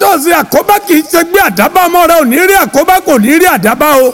tọ́sí àkóbá kì í ṣe gbé àdábá ọmọ rẹ ò ní rí àkóbá kò ní rí àdábá o.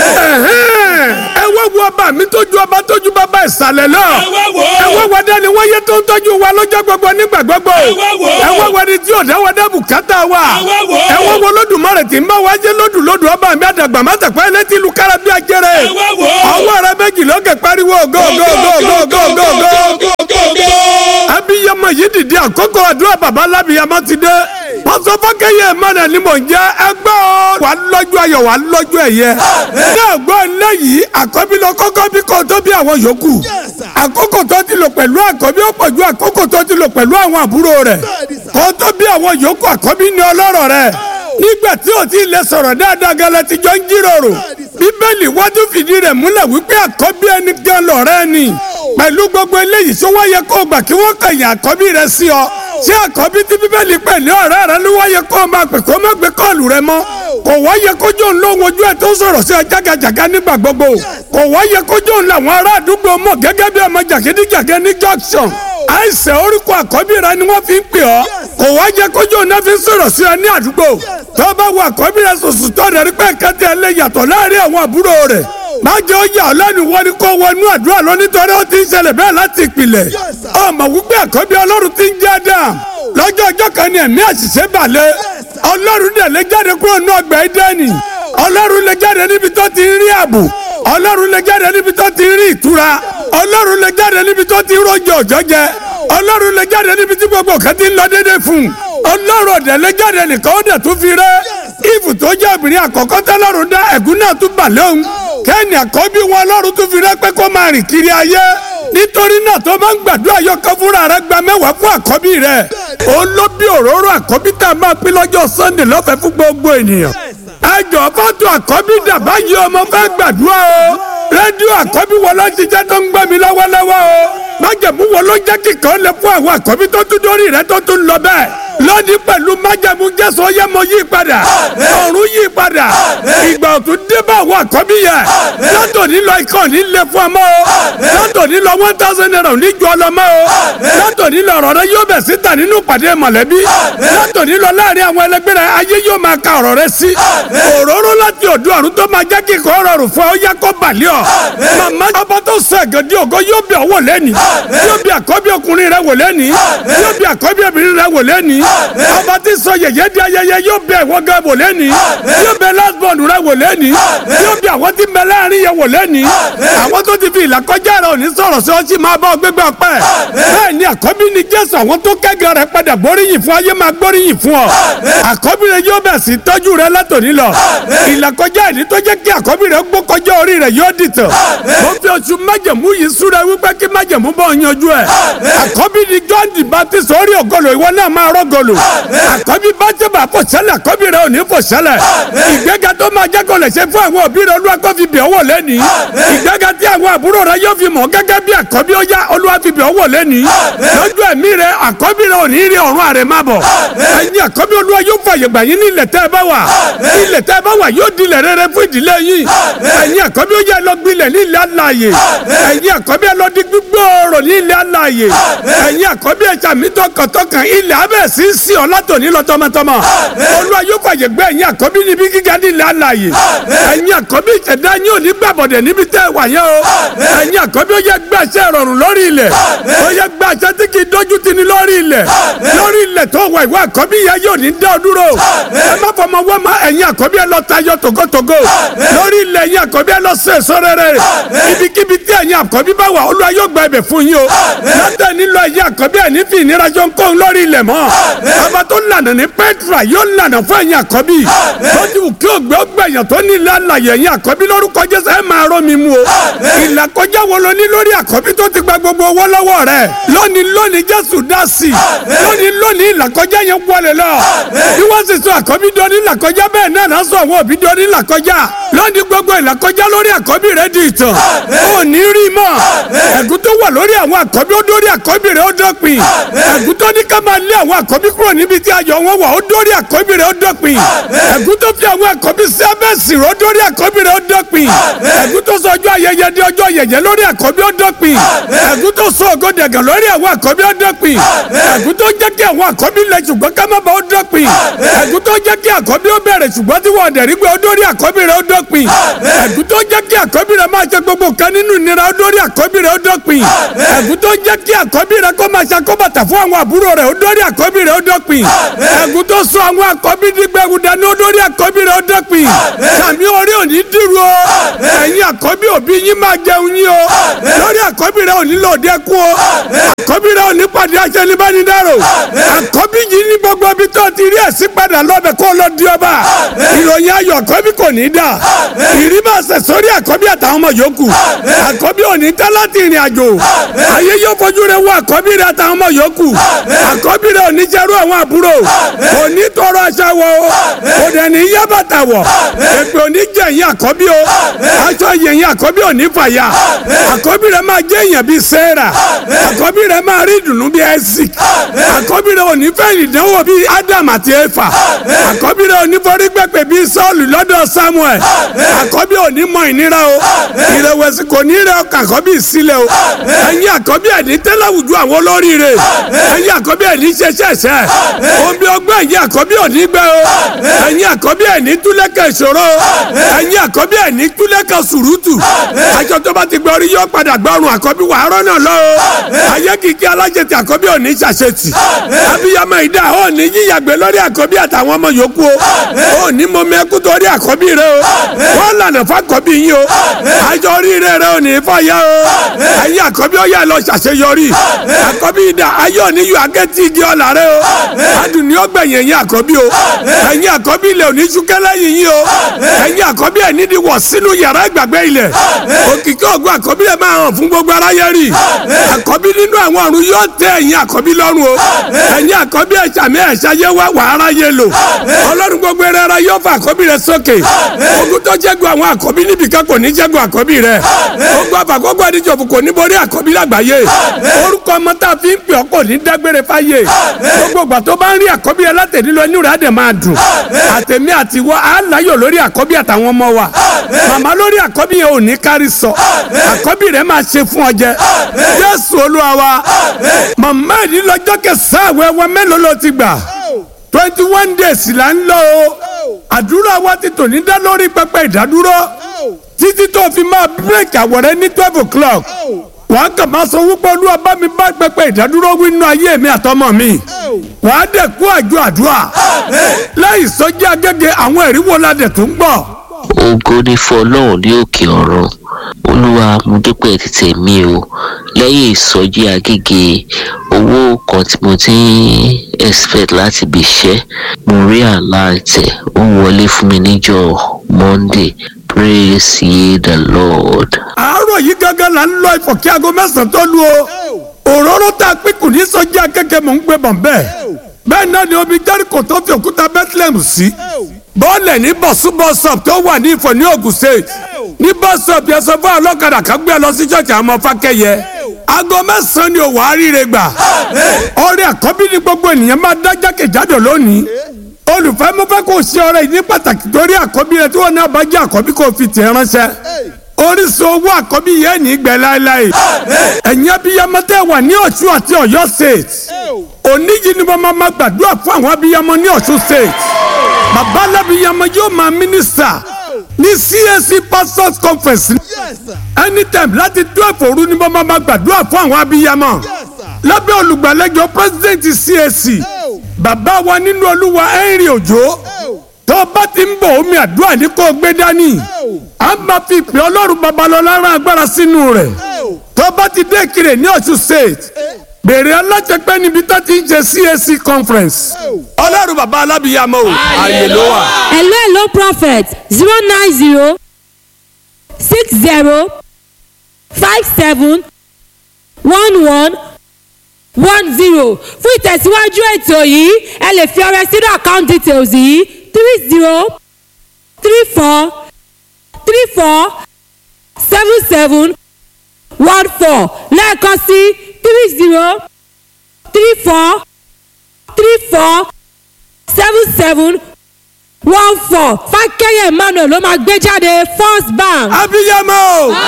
ẹ wá wo ọba mi tójú ọba tójú bàbá ìsàlẹ̀ náà. ẹ wá wo dání wáyé tó ń tọ́jú wa lọ́jọ́ gbogbo nígbà gbogbo. ẹ wá wo ni tí ò dáwọ́ dá bùkátà wa. ẹ wá wo lódùmarè tí ń bá wa jẹ́ lódù lódù ọba mi àdàgbà má tẹ̀pẹ́ ẹ létí lu kára bí ajẹ́rẹ́. ọwọ́ rẹ méjì lókè pariwo go go go go go go go. abiyamọ yìí dìde àkókò àdúrà bàbá lábìyamọ ti dé. pásọ fọkẹyẹ mọnà ni mò ń jẹ ẹgbẹ́ o. wà á lọ́jọ́ ayọ̀ wà á lọ́jọ́ ẹ̀yẹ. náà gbọ́ eléyìí àkọ́bí lọ kọ́kọ́ bí kò tó bí àwọn yòókù. àkókò tó ti lò pẹ̀lú àkọ́bí ó pọ̀ ju àkókò tó ti lò pẹ̀lú àwọn àbúrò rẹ̀. kò tó bí àwọn yòókù àkọ́bí ní ọlọ́rọ̀ rẹ̀. nígbà tí o ti lè sọ̀rọ̀ dáadáa gẹ́lẹ́ ti jọ ń jíròrò. bíbélì wájú fìdí rẹ̀ múlẹ̀ wípé àkọ́bí ẹni gan lọ̀rẹ́ ni. pẹ̀lú gbogbo eléyìí sọ wáyé kó o gbà kí wọ́n kẹ̀yìn àkọ́bí rẹ̀ sí ọ ṣé àkọ́bí tí bíbélì pè ní ọ̀rẹ́ rẹ ló wáyé kó o máa pè kó o má gbé kọ́ọ̀lù rẹ mọ́ kò wáyé kójú òun lóhun ojú ẹ̀ tó sọ̀rọ̀ sí ẹ jágajàga nígbà gbogbo kò wáyé kójú òun làwọn ará àdúgbò mọ̀ gẹ́gẹ́ bí ọmọ jàgídíjàgẹ́ ní junction àìsàn orúkọ àkọ́bí rẹ ni wọ́n fi ń pè ọ́ kò wáyé kójú òun náà fi ń sọ̀rọ̀ sí ẹ ní àdúgbò tó bá wọ àkọ́bí rẹ sòsò tó rẹ̀ rí pé kẹ́tẹ́ ẹ lè yàtọ̀ láàrin àwọn àbúrò rẹ̀ má jẹ́ ó yà ọ́ lẹ́nu wọ́n ní kó wọnú àdúrà lọ nítorí ó ti ń ṣẹlẹ̀ bẹ́ẹ̀ láti ìpìlẹ̀ ọmọ wípé àkọ́bí ọlọ́run ti ń jẹ́ Ádámù lọ́jọ́ ọjọ́ kan ní ẹ̀mí àṣìṣe balẹ̀ ọlọ́run dẹ̀ lè jáde kúrò ní ọgbà Édẹ́nì ọlọ́run lè jáde níbi tó ti rí ààbò ọlọ́run lè jáde níbi tó ti rí ìtura ọlọ́run lè jáde níbi tó ti rọ́jò ọ̀jọ́ jẹ ọlọ́run lè jáde níbi tí gbogbo kan ti ń lọ déédé fún un ọlọ́run ọ̀dẹ̀ lè jáde nìkan ó dẹ̀ tún fi rẹ́ ìfù tó jẹ́ obìnrin àkọ́kọ́ tẹ́lọ́run dá ẹ̀gún náà tún bà lóhùn kẹ́ni àkọ́bí wọn ọlọ́run tún fi rẹ́ pé kó máa rìn kiri ayé nítorí náà tó máa ń gbàdúrà yọkọ fúnra rẹ gba mẹ́wàá fún àkọ́bí rẹ òun ló bí òróró àkọ́bí tá a máa pín lọ́jọ́ sunday lọ́fẹ̀ẹ́ fún gbogbo ènìyàn ẹjọ fọ́tò àkọ́bí dàbá yìí ọmọ fẹ́ gbàdúrà o rédíò àkọ́bí wọn ló ṣiṣẹ́ tó ń gbẹ́ mi lọ́wọ́lọ́wọ́ o májẹ̀mú wọn ló jẹ́ kíkan lè fún àwọn àkọ́bí tó tún dórí rẹ tó tún lọ bẹ́ẹ̀ lónìí pẹ̀lú májẹ̀mú jésù ọyẹ́ mo yí padà ọ̀run yí padà ìgbà òtún dé bá àwọn àkọ́bí yẹn látò nílò ikọ̀ nílé fún ọmọ o látò nílò one thousand naira níjọ ọlọmọ o látò nílò ọ̀rọ̀ rẹ yóò bẹ̀ síta nínú pàdé mọ̀lẹ́bí látò nílò láàrin àwọn ẹlẹgbẹ́ rẹ ayé yóò máa ka ọ̀rọ̀ rẹ sí òróró láti ọ̀dọ̀ ọ̀run tó máa jẹ́ kíkọ́ rọrùn fún ọ yá kó balẹ̀ ọ màmá ọba tó sọ ẹ̀gẹ́dì ògo yóò bí ọwọ́ lẹ́ni yóò bí àkọ́bí ọkùnrin rẹ wò lẹ́ni yóò bí àkọ́bí obìnrin rẹ wò lẹ́ni ọba tí sọ yẹ̀yẹ́ di ayẹyẹ yóò bí ẹ̀wọ́ gan wò lẹ́ni yóò bí lásbọ̀nù rẹ wò lẹ́ni yóò bí àwọn tí mẹ láàrin yẹ wò lẹ́ni àwọn tó ti fi ìlàkọjá rẹ òní sọ̀rọ̀ sí ọtí máa bá ọ gbégbé ọpẹ́ bẹ́ẹ̀ ni àkọ́bí ni jésù àwọn tó kẹ́gàn rẹ padà gbóríyìn fún ayé máa gbóríyìn fún ọ àkọ́bí rẹ yóò bẹ̀ sí tọ́jú rẹ látòní lọ ìlàkọjá ìní tó jẹ́ kí àkọ́bí rẹ gbó kọjá orí rẹ yóò dìtàn mo fi oṣù májẹ̀mú yìí súra wípé kí májẹ̀mú bọ̀ yanjú ẹ̀ àkọ́bí ni john the baptist orí ògolo ìwọ náà máa rọ́gọlò àkọ́bí bá tẹ̀ bá fò sẹ́lẹ̀ àkọ́bí rẹ ò ní fò sẹ́lẹ̀ ìgbéga tó máa jẹ́ kó lè ṣe fún àwọn òbí rẹ olúwa kó fi bẹ̀ ọ́wọ́ lẹ́ni ìgbéga tí àwọn àbúrò rẹ yóò fi mọ̀ gẹ́gẹ́ bí àkọ́bí ó yá olúwa fi bẹ̀ ọ́wọ́ lẹ́ni lójú ẹ̀mí rẹ àkọ́bí rẹ ò ní rí ọ̀run àrè má bọ̀ ẹ̀yin àkọ́bí olúwa yóò fàyè gbà yín ní ilẹ̀ tẹ́ ẹ bá wà ilẹ̀ tẹ́ ẹ bá wà yóò di ilẹ̀ rere fún ìdílé yín ẹ̀yin àkọ́bí ó yá lọ gbilẹ̀ ní ilẹ̀ alààyè ẹ̀yin àkọ́bí ẹ lọ di gbígbóòrò ní ilẹ̀ alààyè ẹ̀yin àkọ́bí ẹ sàmì tọkàntọkàn ilẹ̀ abẹ́ sí sí ọ látòní lọ tọmọtọmọ olúwa yóò fàyè gbà ẹ̀yin àkọ́bí níbi gíga ní ilẹ̀ alààyè ẹ̀yin àkọ́bí ìṣẹ̀dá yín ò ní gbàbọ̀dẹ̀ níbi tẹ́ ẹ wà yẹn o ẹ̀yin àkọ́bí ó yẹ gbàṣẹ rọrùn lórí ilẹ̀ ó yẹ gbàṣẹ tí kì í dójú ti ní lórí ilẹ̀ lórí ilẹ̀ tó wà ìwọ àkọ́bí yẹn yóò ní dá ọ dúró ẹ má fọmọ wọ́n má ẹ̀yin àkọ́bí ẹ lọ tayọ tògótògó lórí ilẹ̀ ẹ̀yin àkọ́bí ẹ lọ sí èso rere ibikíbi tí ẹ̀yin àkọ́bí bá wà olúwa yóò gba ibẹ̀ fún yín o látẹ̀ nílò ẹ̀yin àkọ́bí ẹ̀ ní fi ìnira jọ ń kó lórí ilẹ̀ mọ́ ọba tó lànà ní pẹ́tra yóò lànà fún ẹ̀yin àkọ́bí lójú kí ògbẹ́ ọgbẹ̀yàn tó ní ilé alàyè ẹ̀yin àkọ́bí lórúkọ jésù ẹ̀ máa rọ́ mi mú o ìlàkọjá wo lo ní lórí àkọ́bí tó ti gba gbogbo owó lọ́wọ́ rẹ̀ lónìí lónìí jésù dá sí i lónìí lónìí ìlàkọjá yẹn wọlé lọ bí wọ́n sì sọ àkọ́bí dọ́ ní ìlàkọjá bẹ́ẹ̀ náà náà sọ àwọn òbí dọ́ ní ìlàkọjá lónìí gbogbo ìlàkọjá lórí àkọ́bí rẹ̀ di ìtàn ò ní rí mọ́ ẹ̀gún tó wà lórí àwọn àkọ́bí ó dórí àkọ́bí rẹ̀ ó dọ́pin ẹ̀gún tó ní ká máa lé àwọn àkọ́bí àkọ́bí kúrò níbi tí ayọ̀ wọn wà ó dórí àkọ́bí rẹ̀ ó dọ́pin ẹ̀gún tó fi àwọn àkọ́bí sí abẹ́sì rẹ̀ ó dórí àkọ́bí rẹ̀ ó dọ́pin ẹ̀gún tó sọ ọjọ́ ayẹyẹ di ọjọ́ yẹ̀yẹ́ lórí àkọ́bí ó dọ́pin ẹ̀gún tó sọ ògo dẹ̀gàn lórí àwọn àkọ́bí ó dọ́pin ẹ̀gún tó jẹ́ kí àwọn àkọ́bí lẹ ṣùgbọ́n ká má ba ó dọ́pin ẹ̀gún tó jẹ́ kí àkọ́bí ó bẹ̀rẹ̀ ṣùgbọ́n tí wọ́n dẹ̀rí gbé ó dórí àkọ́bí rẹ̀ ó dọ́pin ẹ̀gún tó jẹ́ kí àkọ́bí rẹ̀ máa ṣe gbogbo nǹkan nínú ìnira ó dórí àkọ́bí rẹ̀ ó dọ́pin ẹ̀gún tó jẹ́ kí àkọ́bí rẹ̀ kó máa ṣàkóbàtà fún àwọn àbúrò rẹ̀ ó dórí àkọ́bí rẹ̀ ó dọ́pin ẹ̀gún tó sọ àwọn àkọ́bí dígbẹ́rù dání ó dórí àkọ́bí rẹ̀ ó dọ́pin sàmì orí òní dìrú o ẹ̀yin àkọ́bí òbí yín máa jẹun yín o lórí àkọ́bí rẹ̀ òní lòdì ẹkú o àkọ́bí rẹ̀ òní pàdé aṣẹ́nibánidáró àkọ́bí yìí ní gbogbo ibi tó ti rí ẹ̀sìn padà lọ́bẹ̀ kó lọ di ọba ìròyìn ayọ̀ àkọ́bí kò ní dà ìrí máa ṣẹ̀ sórí àkọ́bí àtàwọn ọmọ yòókù àkọ́bí òní tẹ́ láti ìrìn àjò ayé yóò fojú rẹ̀ wọ àkọ́bí rẹ̀ àtàwọn ọmọ yòókù àkọ́bí rẹ̀ òní jẹ́rú àwọn àbúrò òní tọrọ aṣọ wọ o kò dẹ̀ ní yá bàtà wọ̀ èpè òní jẹ́ ẹ̀yìn àkọ́bí o aṣọ yẹ̀yìn àkọ́bí òní fàyà àkọ́bí rẹ̀ máa jẹ́ èèyàn bíi Sẹ́rà àkọ́bí rẹ̀ máa rí ìdùnnú bíi Ẹ́sìk àkọ́bí rẹ̀ òní fẹ́ ìdánwò bíi Ádámù àti Éfà àkọ́bí rẹ̀ òní forí gbẹ̀pẹ̀ bíi Sọ́ọ̀lù lọ́dọ̀ Sámúẹ̀ àkọ́bí òní mọ ìnira o ìrẹ̀wẹ̀sì kò ní rẹ̀ ọkàn àkọ́bí sílẹ̀ o ẹ̀yin àkọ́bí ẹ̀ ní tẹ́láwùjú àwọn olóríire ẹ̀yin àkọ́bí ẹ̀ ní ṣẹṣẹṣẹ omi ọgbẹ́ ẹ̀yin àkọ́bí òní gbẹ o ẹ̀yin àkọ́bí ẹ̀ ní túlẹ̀kẹ̀ ìṣòro ẹ̀yin àkọ́bí ẹ̀ ní túlẹ̀kẹ̀ sùrùtù aṣọ tó bá ti gbẹ orí yọ padà gbọrùn àkọ́bí wà á rọ́nà lọ o ayé kìkì alájẹtì àkọ́bí òní ṣàṣetì abiyamọ ìdá ò ní yíyàgbé lórí àkọ́bí àtàwọn ọmọ yòókù o ò ní mọ mẹ́kú torí àkọ́bí rẹ o wọ́n lànà fàkọ́bí yín o àjọ oríire rẹ ò ní fàyà o ẹ̀yin àkọ́bí ó yẹ lọ ṣàṣeyọrí àkọ́bí ìdá ayé òní yọ agẹ́tì igi ọ̀là rẹ o adùn ní ọgbẹ̀yìn ẹ̀yin àkọ́bí o ẹ̀yin àkọ́bí ilẹ̀ òní ṣúkẹ́ lẹ́yìn yín o ẹ̀yin àkọ́bí ẹ̀ nídìí wọ̀ sínú yàrá ìgbàgbé ilẹ̀ òkìkí ògùn àkọ́bí ẹ̀ máa hàn fún gbogbo aráyé rí àkọ́bí nínú àwọn ọ̀run yóò tẹ́ ẹ̀yin àkọ́bí lọ́rùn o ẹ̀yin àkọ́bí ẹ̀ sàmì ẹ̀ ṣayé wá wà aráyé lò ọlọ́run gbogbo ẹ̀rẹ́ ara yóò fa àkọ́bí rẹ sókè ogun tó jẹ́gun àwọn àkọ́bí níbìkan kò ní jẹ́gun àkọ́bí rẹ ogun àfàkọ́gbọ́ àdìjọ́fù kò ní borí àkọ́bí lágbàáyé orúkọ ọmọ tá a fi ń pè ọ́ kò ní dágbére fáyé gbogbo ìgbà tó bá ń rí àkọ́bí rẹ látẹ̀dílọ inú rẹ̀ á dẹ̀ máa dùn àtẹ̀mí àtiwọ́ á láyọ̀ lórí àkọ́bí àtàwọn ọmọ wa màmá lórí àkọ́bí yẹn ò ní kárí sọ àkọ́bí rẹ̀ máa ṣe fún ọ jẹ Jésù Olúwa wa màmá ìdí lọ́jọ́ kẹsàn-án àwẹ̀ wa mélòó ló ti gbà twenty one days là ń lọ o àdúrà wa ti tò ní dá lórí pẹpẹ ìdádúró títí tó fi máa bírèkì àwọ̀rẹ́ ní twelve o'clock wàá kàn máa sọ wípé olúwa bá mi bá pẹpẹ ìdádúró wí nínú ayé mi àtọmọ mi wàá dẹ̀ kú àjọ àdúrà láì sọjí agége àwọn ẹ̀rí wo la dẹ̀ tún gbọ́. ògo ni fún ọlọ́run ní òkè ọ̀run olúwa mo dúpẹ́ títẹ̀ mi o lẹ́yìn ìsọjí agége owó kan tí mo ti ń expect láti bí iṣẹ́ mo rí àláàtẹ̀ ó wọlé fún mi níjọ́ monday praise ye the lord. àárọ̀ yìí gángan là ń lọ ìfọ̀kí aago mẹ́sàn-án tó lu o òróró tá a pín kù ní sọjí akẹ́kẹ́ mò ń gbé bọ̀ bẹ́ẹ̀ bẹ́ẹ̀ náà ni omi jẹ́ríkò tó fi òkúta bethlehem sí bọ́ọ̀lẹ̀ ní bọ̀súbọ̀sọ̀p tó wà ní ìfọ̀ ní Ògùn state ní bọ́sọ̀p yẹn sọ fún ọlọ́kadà kan gbé lọ sí ṣọ́ọ̀ṣì àwọn ọmọ fákẹ́yẹ aago mẹ́sàn-án ni òwò àríire gbà ọrẹ àkọ́bí ni gbogbo ènìyàn máa dá jákèjádò lónìí olùfẹ́ mo fẹ́ kó o ṣe ọrẹ yìí ní pàtàkì torí àkọ́bí rẹ tí wọ́n náà bá jẹ́ àkọ́bí kó o fi tẹ̀ ránṣẹ́ orísun owó àkọ́bí yẹn ní gbẹ láéláé ẹ̀yin abiyamọ tẹ́ wà ní Ọ̀ṣun àti Ọ̀yọ́ state òní yìí ni mo máa ma gbàdúrà fún àwọn abiyamọ ní Ọ̀ṣun state bàbá alábiyamọ yóò máa mínísítà ní CAC pastors conference anytime láti twelve òru ni mo máa ma gbàdúrà fún àwọn abiyamọ lábẹ́ olùgbàlejò president CAC bàbá wa nínú olúwa Henry Òjó tó o bá ti ń bọ̀ omi àdúrà ní kó o gbé dání a máa fi ìpè ọlọ́run babalọ́lá rán agbára sínú rẹ̀ tó o bá ti dé Ìkirè ní Ọ̀ṣun state bèrè alájẹpẹ́ níbi tó ti ń ṣe CAC conference ọlọ́run bàbá alábìyàmọ́ o àyè ló wà. hello hello prophet zero nine zero six zero five seven one one one zero fún ìtẹ̀síwájú ètò yìí ẹ lè fi ọrẹ sínú account details yìí three zero three four three four seven seven one four lẹ́ẹ̀kan sí three zero three four three four seven seven one four fákẹ́yẹ̀ emmanuel ló máa gbé jáde first bank. abiyamọ o